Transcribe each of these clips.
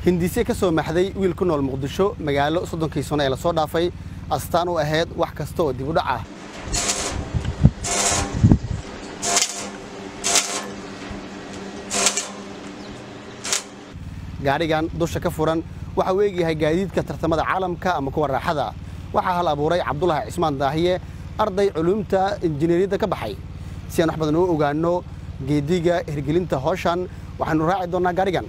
hindisye ka soo maxday wiil ku nool muqdisho magaalo soddonkii sano ee lasoo dhaafay astaan u ahayd wax kasta oo dib u dhac ah gaadhigan dusha ka furan waxa uu eegyahay gaadiidka tartamada caalamka ama kuwa raaxada waxaa hal abuuray cabdulaahi cismaan daahiye arday culuumta injineeriyadda ka baxay si aan wax badan oo ogaano geediga hirgelinta howshan waxaanu raaci doonnaa gaadhigan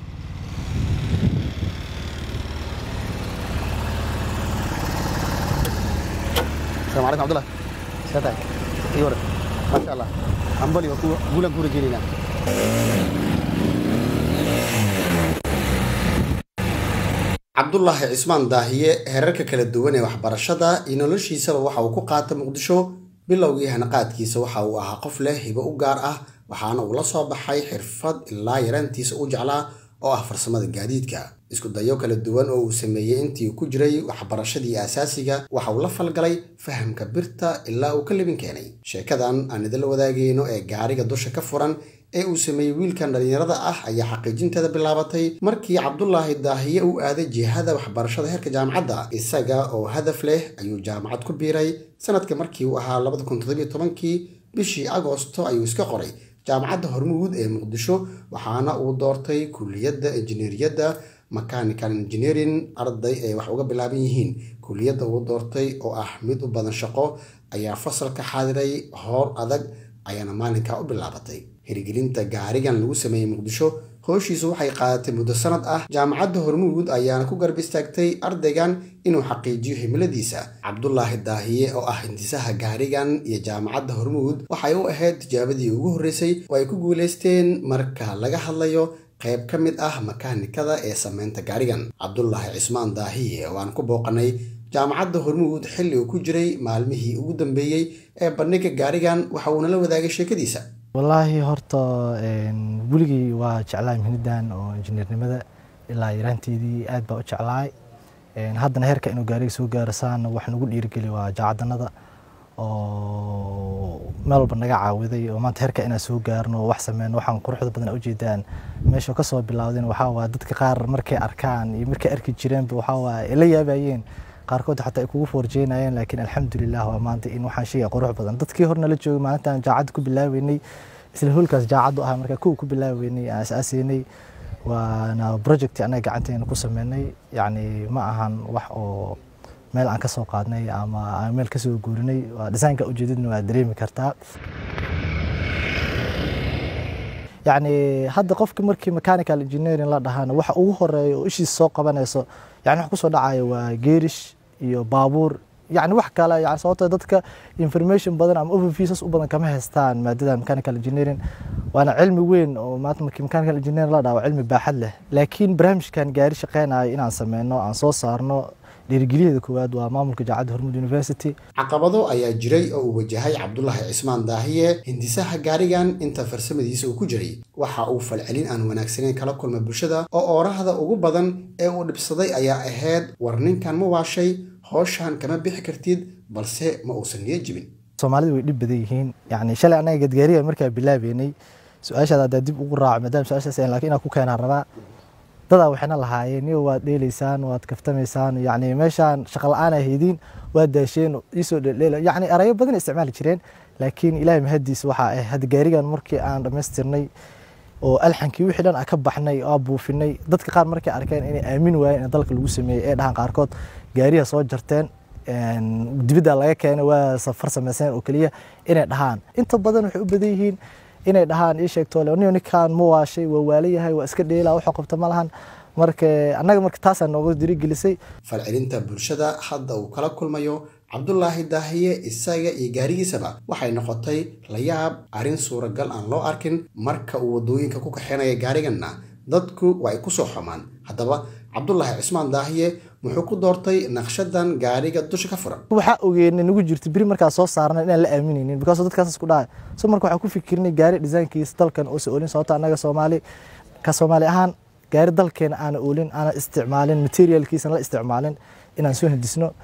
السلام عليكم عبد الله ساتك ايوه ما شاء الله ambali guulaan ku rajeynayna cabdulaahi cismaan daahiye heerarka kala duwan ee waxbarashada iyo noloshiisaba waxa uu ku qaata muqdisho bilowgii hanaqaadkiisa waxa uu ahaa qof leh hibo u gaar ah waxaana uu la soo baxay xirfad ilaa yaraantiisa u jeclaa oo ah farsamada gaadiidka isku dayo kala duwan oo uu sameeyey intii ku jiray waxbarashadii asaasiga waxa uu la falgalay fahamka birta ilaa uu ka libin keenay sheekadan aan idinla wadaagayno ee gaariga dusha ka furan ee uu sameeyey wiilkan dhallinyarada ah ayaa xaqiijinteeda bilaabatay markii cabdulaahi daahiye u aaday jihada waxbarashada heerka jaamacadda isaga oo hadaf leh ayuu jaamacad ku biiray sanadka markii uu ahaa labada kun toddobiyo tobankii bishii agoosto ayuu iska qoray jaamacadda hormuud ee muqdisho waxaana uu doortay kuliyadda injineeriyadda mechanical engineering arday ay wax uga bilaaban yihiin kuliyadda uu doortay oo ah mid u badan shaqo ayaa fasalka xaadiray hoor adag ayaana maalinkaa u bilaabatay hirgelinta gaarigan lagu sameeyey muqdisho howshiisu waxay qaadatay muddo sanad ah jaamacadda hormuud ayaana ku garb istaagtay ardaygan inuu xaqiijiyo himiladiisa cabdulaahi daahiye oo ah hindisaha gaarigan iyo jaamacadda hormuud waxay u ahayd tijaabadii ugu horreysay oo ay ku guulaysteen marka laga hadlayo qayb ka mid ah makaanikada ee sameynta gaarigan cabdulaahi cismaan daahiye oo aan ku booqanay jaamacadda hormuud xilli uu ku jiray maalmihii ugu dambeeyey ee bandhigga gaarigan waxa uuna la wadaagay sheekadiisa wallaahi horta weligii waa jeclaay mihnidan oo injineernimada ilaa yaraanteedii aad baa u jeclaay haddana heerka inuu gaariga soo gaaro saana wax nagu dhiirigeli waa jacadanada oo meel walba naga caawiday oo maanta heerka inaan soo gaarno oo wax sameyno waxaan quruxda badan ujeedaan meesha kasoo bilowdeen waxaa waa dadka qaar markay arkaan iyo markay arki jireenba waxaa waa la yaabayeen qaarkood xataa ay kugu foorjeynayeen laakiin alxamdulilah waa maanta in waxaan sheegaya qurux badan dadkii horna la joogay maalintaan jaacadda ku bilaabeynay isla hoolkaas jaacaddu ahaa markaa kuwa ku bilaabeynay aan asaaseynay waana project anaga gacanteena ku sameynay yacni ma ahan wax oo meel aan kasoo qaadnay ama aan meel kasoo guurinay waa desaynka ujeedadna waa dareemi kartaa yacni hadda qofki markii mechanical engineering la dhahana waxa ugu horeeya oo ishiisa soo qabanayso yani wax kusoo dhacaya waa geerish iyo baabuur yani wax kale yani sababtoo dadka information badan ama overviewsas u badan kama haystaan maadada mechanical engineering waana cilmi weyn oo maanta markii mechanical engineering la dhaha waa cilmi baaxad leh laakiin barnaamijkan gaari shaqeynayo inaan sameyno aan soo saarno dhiirigeliyeeda koowaad waa maamulka jaacadda hormuud university caqabado ayaa jiray oo uu wajahay cabdulaahi cismaan daahiye hindisaha gaarigan inta farsamadiisa uu ku jiray waxa uu falcelin aan wanaagsaneyn kala kulma bulshada oo oorahda ugu badan ee uu dhibsaday ayaa ahayd war ninkan ma waashay howshan kama bixi kartid balse ma uusan niyo jibin soomaalida way dhib badan yihiin yani shalay anaga gadgaariga markaa bilaabeynay su-aashaada haddaa dib ugu raaco maadaama su-aashaas lakin inaan ku keenaan rabaa dadaa waxayna lahaayeen niyo waad dheelaysaan waad kaftamaysaan yani meeshaan shaqa la-aan ay haydiin waad daasheen iisoo dheeldheela yani erayo badan isticmaali jireen laakiin ilaahay mahadiis waxaa ah hadda gaarigan markii aan dhammaystirnay oo alxankii wixii dhan ka baxnay oo buufinay dadka qaar markay arkeen inay aamin waayeen in dalka lagu sameeyey ee dhahan qaarkood gaariha soo jarteen dibidda laga keenay waa safar sameyseen oo keliya inay dhahaan inta badan waxay u badan yihiin inay dhahaan ii sheegto niyo ninkan ma waashay waa waalayahay waa iska dheelaa waxuu qabta ma lahan marka annaga marka taasaa nooga dirigelisay falcelinta bulshada hadda uu kala kulmayo cabdulaahi daahiye isaga iyo gaarigiisaba waxay noqotay layaab arrin suuragal aan loo arkin marka uu waddooyinka ku kaxeynaya gaariganna dadku waa ay ku soo xumaan haddaba cabdulaahi cismaan daahiye muxuu ku doortay naqshadan gaariga dusha ka furan waxaa ogeena nagu jirta beri markaa soo saarnay inaan la aaminaynin because dadkaas isku dhahay so marka waxaan ku fikirnay gaari desaynkiisa dalkan oo sa oolin sababto annaga soomaali ka soomaali ahaan gaari dalkeena aana oolin aana isticmaalin materialkiisana la isticmaalin inaan soo hindisno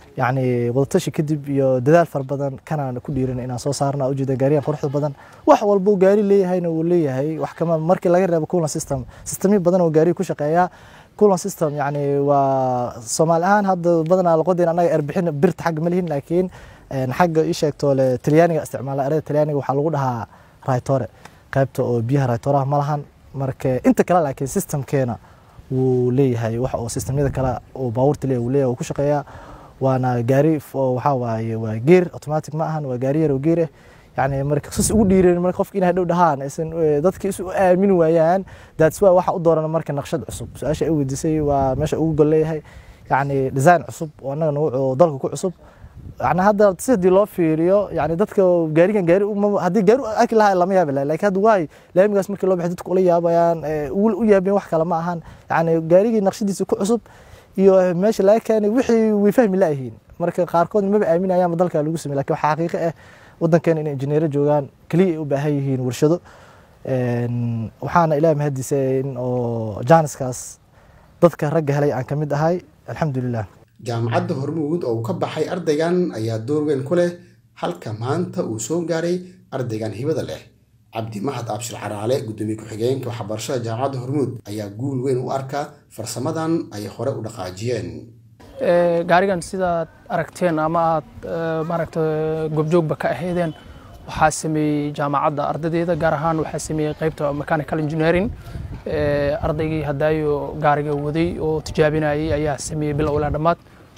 yacni wadatashi kadib iyo dadaal fara badan kanaan ku dhiiran inaan soo saarna ujeeda gaariyan quruxda badan wax walba uu gaari leeyahayna uu leeyahay wax kama markii laga reebo coolant system systemyo badan oo gaariga ku shaqeeya coolant system yacni waa soomaali ahaan hadda badanaa loqodeen annaga erbixin birta xagga ma lihin laakiin xagga ii sheegto le talyaaniga isticmaala erada talyaaniga waxaa lagu dhahaa raytore qaybta oo biyaha raytoraha ma lahan marka inta kale laakiin systemkeena wuu leeyahay wax oo systemyada kale oo baabuurta leeyahay wuu leeyahay wuu ku shaqeeyaa waana gaari waxaa waaye waa geer automatic ma ahan waa gaari yar oo geer ah yani marka sus ugu dhiireen marka qofka inay hadhow dhahaan aysan dadka isu aamini waayaan that's why waxa u dooran marka naqshad cusub su-aasha ay weydiisay waa meesha ugu gol leeyahay yani design cusub oo annaga nagu dalka ku cusub yani hadda si hadii loo fiiriyo yani dadka gaarigan gaari haddii gaari arki lahaa lama yaabi laha lakin hadda waay laamigaas markii loo baxay dadku ula yaabayaan u yaabeen wax kale ma ahan yani gaarigii naqshadiisa ku cusub iyo meesha laga keenay wixii way fahmi laayihiin marka qaarkood maba aaminayaanba dalka lagu samey lakin waxaa xaqiiqo ah wadankeena inay injineero joogaan keliya ay u baahan yihiin warshado waxaana ilaah mahadiisa in oo jaaniskaas dadka ragga helay aan ka mid ahay alxamdulilah jaamacadda hormuud oo uu ka baxay ardaygan ayaa door weyn ku leh halka maanta uu soo gaaray ardaygan hibada leh cabdi mahad abshir caraale gudoomiye ku-xigeenka waxbarashada jaamacadda hormuud ayaa guul weyn u arka farsamadan ay hore u dhaqaajiyeen gaarigan sidaad aragteen ama aad maaragta goobjoogba ka ahaydeen waxaa sameeyey jaamacadda ardadeeda gaar ahaan waxaa sameeyey qaybta mechanical engineering ardaygii hadaayo gaariga waday oo tijaabinayay ayaa sameeyey bilow ilaa dhammaad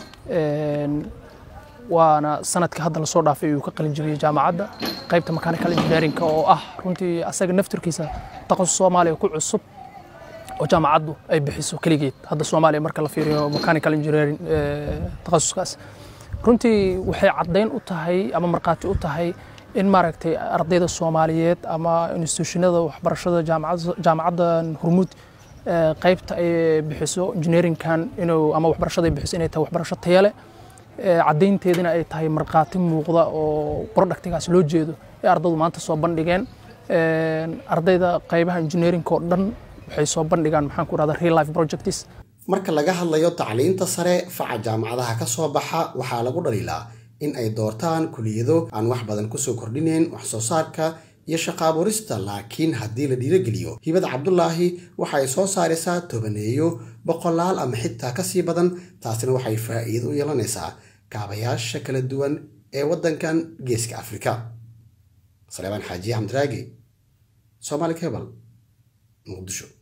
waana sanadka hadda lasoo dhaafay uu ka qalin jebiyey jaamacadda qaybta mechanical engineeringka oo ah runtii asaga naftirkiisa taqasus soomaaliya ku cusub oo jaamacaddu ay bixiso keligeed hadda soomaaliya marka la fiiriyo mechanical engineering takhasuskaas runtii waxay caddayn u tahay ama markhaati u tahay in maaragtay ardayda soomaaliyeed ama institutionada waxbarashada jaamacadda hormuud qaybta ay bixiso engineeringkan inuu ama waxbarashada ay bixiso inay tahay waxbarasho taya leh caddaynteedina ay tahay markhaati muuqda oo productigaas loo jeedo ee ardaydu maanta soo bandhigeen ardayda qaybaha engineering oo dhan waxay soo bandhigaan maxaan ku rahda real life projects marka laga hadlayo tacliinta sare faca jaamacadaha ka soo baxa waxaa lagu dhaliilaa in ay doortaan kuliyado aan wax badan kusoo kordhinayn wax soo saarka iyo shaqaaburista laakiin haddii la dhiirogeliyo hibada cabdulaahi waxa ay soo saaraysaa tobaneeyo boqolaal ama xitaa kasii badan taasina waxay faa'iido u yeelanaysaa kaabayaasha kala duwan ee waddankan geeska afrika saleebaan xaajiye xamdiraagi soomaali cebal muqdisho